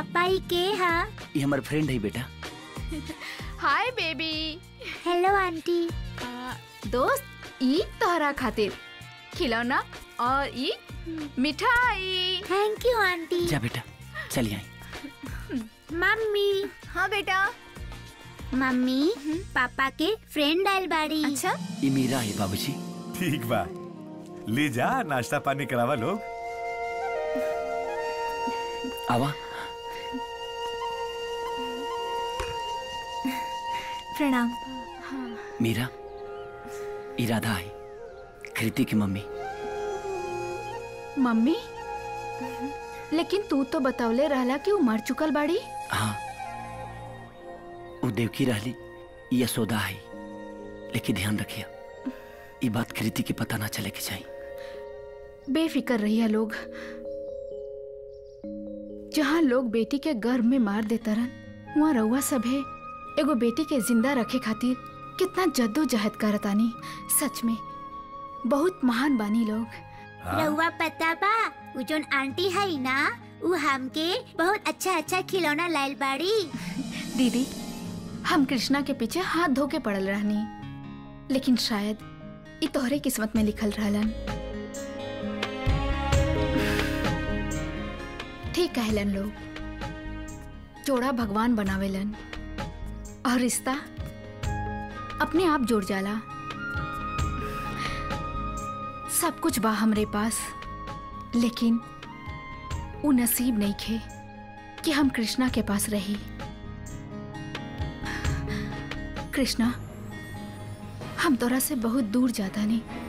पापा ही के हा ये हमार फ्रेंड है बेटा हाय बेबी हेलो आंटी दोस्त ई तोहरा खातिर खिलौना और ई मिठाई थैंक यू आंटी जा बेटा चलिए आई मम्मी हाँ बेटा मम्मी पापा के फ्रेंड आयल बाड़ी अच्छा ये मीरा है बाबूजी ठीक बा ले जा नाश्ता पानी करावा लोग आवा प्रणाम मीरा इरादा है कृति की मम्मी मम्मी लेकिन तू तो बतौले रहला कि उ मर चुकल बाड़ी हाँ वो देवकी रहली ये यशोदा है लेकिन ध्यान रखिए ये बात कृति के पता ना चले के चाहिए बेफिक्र रहिया लोग जहाँ लोग बेटी के गर्भ में मार देता रन वहाँ रउआ सभे एगो बेटी के जिंदा रखे खातिर कितना जद्दोजहद करतानी सच में बहुत महान बानी लोग हाँ रउआ पता बा उ जोन आंटी है ना उ हमके बहुत अच्छा अच्छा खिलौना लायल बाड़ी दीदी हम कृष्णा के पीछे हाथ धो के पड़ल रहनी लेकिन शायद ई तोहरे किस्मत में लिखल रहलन ठीक कहलन लोग जोड़ा भगवान बनावेलन और रिश्ता अपने आप जुड़ जाला सब कुछ बा हमरे पास लेकिन उ नसीब नहीं खे कि हम कृष्णा के पास रही कृष्णा हम तोरा से बहुत दूर जाता नहीं